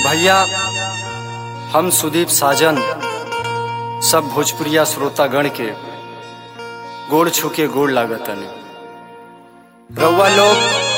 भैया हम सुदीप साजन सब भोजपुरिया श्रोतागण के गोड़ छुके गोड़ लागतनी रउआ लोग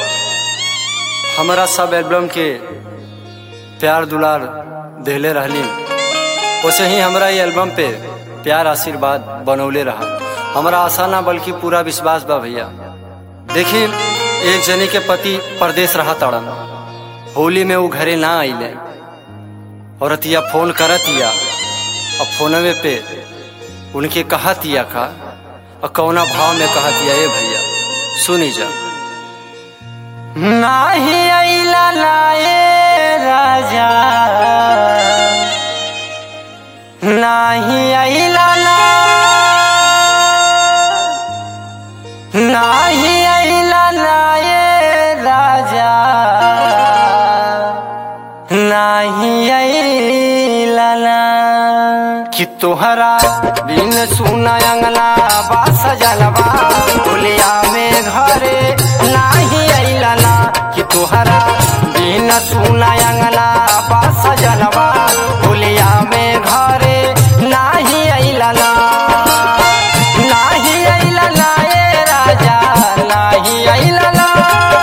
हमारा सब एल्बम के प्यार दुलार देले रहली वैसे ही हमारा ये एल्बम पे प्यार आशीर्वाद बनौले रहा हमारा आशा ना बल्कि पूरा विश्वास बा भैया देखी एक जनी के पति परदेश रहा ताड़न होली में वो घरे ना आइले और अतिया फोन करतिया और फोनवे पे उनके कहतिया का और कौना भाव में कहतिया ए भैया सुनी जा नाही आइला लाए राजा नाही आइला ला नाही आइला लाए राजा नाही आइला ला कि तोहरा बिन सुना अंगना बास जलवा बोलिया में घरे नाही आइला ला कि तोहरा बिन सुना अंगना बास जलवा बोलिया में घरे नाही आइला ला नाही आइला ला ए राजा नाही आइला ला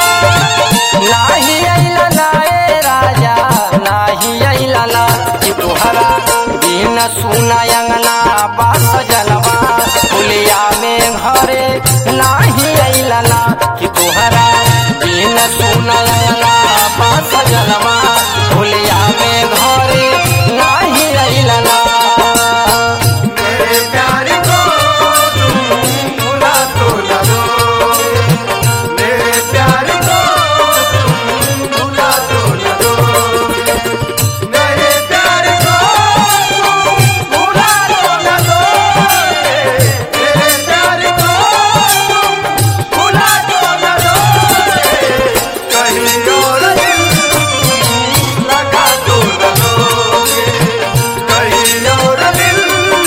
नाही आइला ला ए राजा नाही आइला ला कि तोहरा बिन सुना अंगना बास जलवा पुलिया में घरे नाही आइला ला कि तोहरा बिन सुना अंगना बास जलवा पुलिया में घरे नाही आइला ला मेरे प्यार को तुम भुला तो न दोगे मेरे प्यार को तुम भुला तो न दोगे मेरे प्यार को तुम भुला तो न दोगे मेरे प्यार को तुम भुला तो न दोगे कहीं और दिल लगा तो न दोगे कहीं और दिल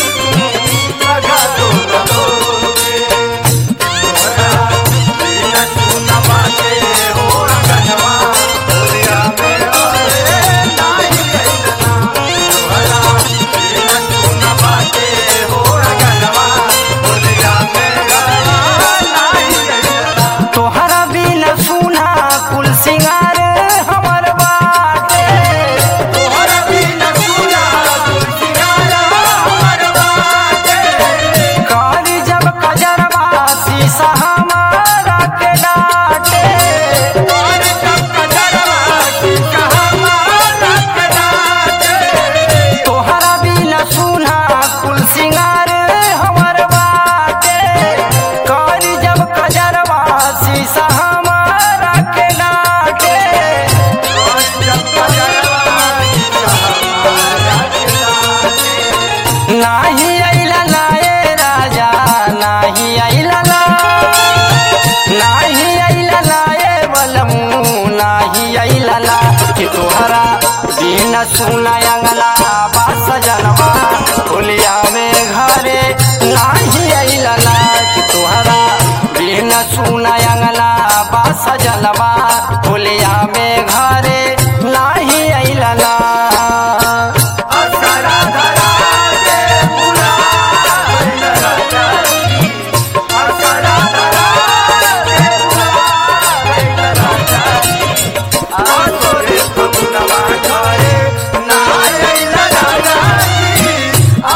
लगा तो न दोगे तोहरा बिन सुना बाटे हो रंगनवा दुनिया में और नाही रहना तोहरा बिन सुना बाटे हो रंगनवा दुनिया में और नाही रहना तोहरा बिन सुना कुल सिंगार हमर बाटे तोहरा बिन सुना तुलसियारा हमर बाटे कारी जब कजरवा शीशा हमारा के डाटे और जब कजरवा शीशा हमारा कटाटे तोहरा बिन सुना कुल सिंगार हमर बाटे कारी जब कजरवा शीशा हमारा के डाटे और जब कजरवा शीशा हमारा कटाटे नाही आइला लाए राजा नाही आइला ला नाही आइला लाए बलमू नाही आइला ला कि तोहरा बिन सुना अंगला बास जनवा होलिया में घरे नाही आइला ला कि तोहरा बिन सुना अंगला बास जनवा होलिया में घरे नाही आइला ला असरा धरा के बुला राजा असरा धरा के बुला राजा आसोरे बबुलवा घरे ना आइला राजा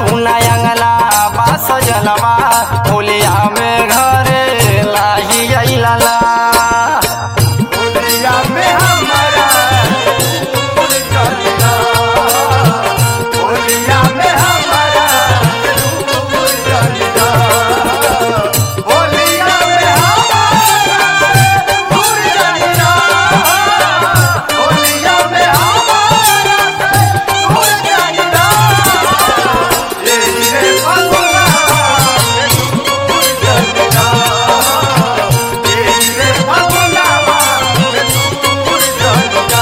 सुना अंगला बास जनवा होलिया में घरे लाही अइला होलिया में हमारा फूल चलना होलिया में हमारा फूल चलना होलिया में हमारा फूल चलना होलिया में हमारा फूल चलना ये रे फगुना फूल चलना रे फगुना फूल चलना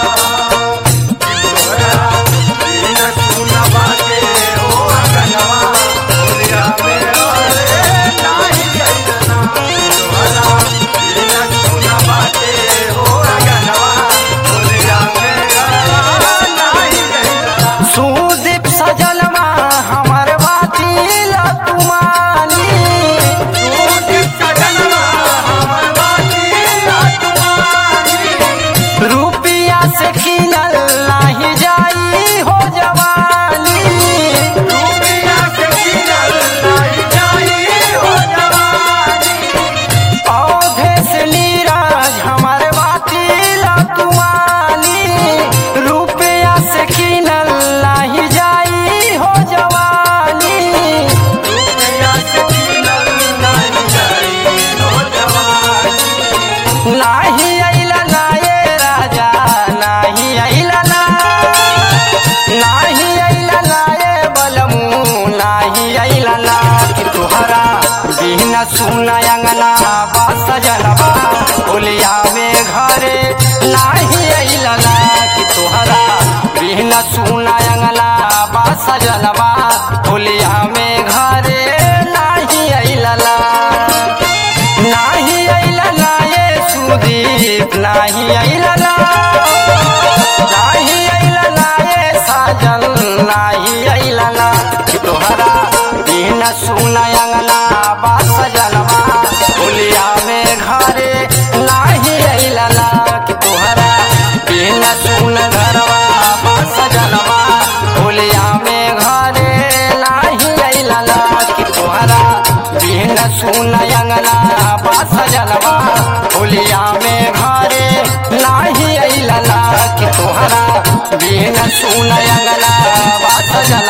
तोरा बिन सुनवा के हो अगनवा होलिया में रे नाही जइना तोरा बिन सुनवा के हो अगनवा होलिया में नाही जइना सुदीप सजलवा हमर बाती तुमानी रुपिया से खिलल नाही जाई हो जवानी पौधे से नीरज हमर बाती तुमानी रुपिया से खिलल नाही जाई हो जवानी नाही अइला नाये राजा नाही अइला ना नाही अइला नाये बलमू नाही अइला ना कि तुहरा बिना सुना अंगना बास जनबा होलिया में घरे नाही अइला ना कि तुहरा बिना सुना अंगना बास जनबा होलिया में घरे नाही अइला ना नाही अइला ना ये सुदीप नाही अइला ना नाही अइला ना ये साजन नाही अइला ना कि तोहरा बिना सुना अंगना बास जनवा होलिया में घरे नाही अइला ना कि तोहरा बिना सुन घरवा बास जनवा होलिया में घरे नाही अइला ना कि तोहरा बिन सुन अंगना बास जनवा होलिया में घरे नाही अइला ना कि तोहरा बिन सुन अंगना बास जनवा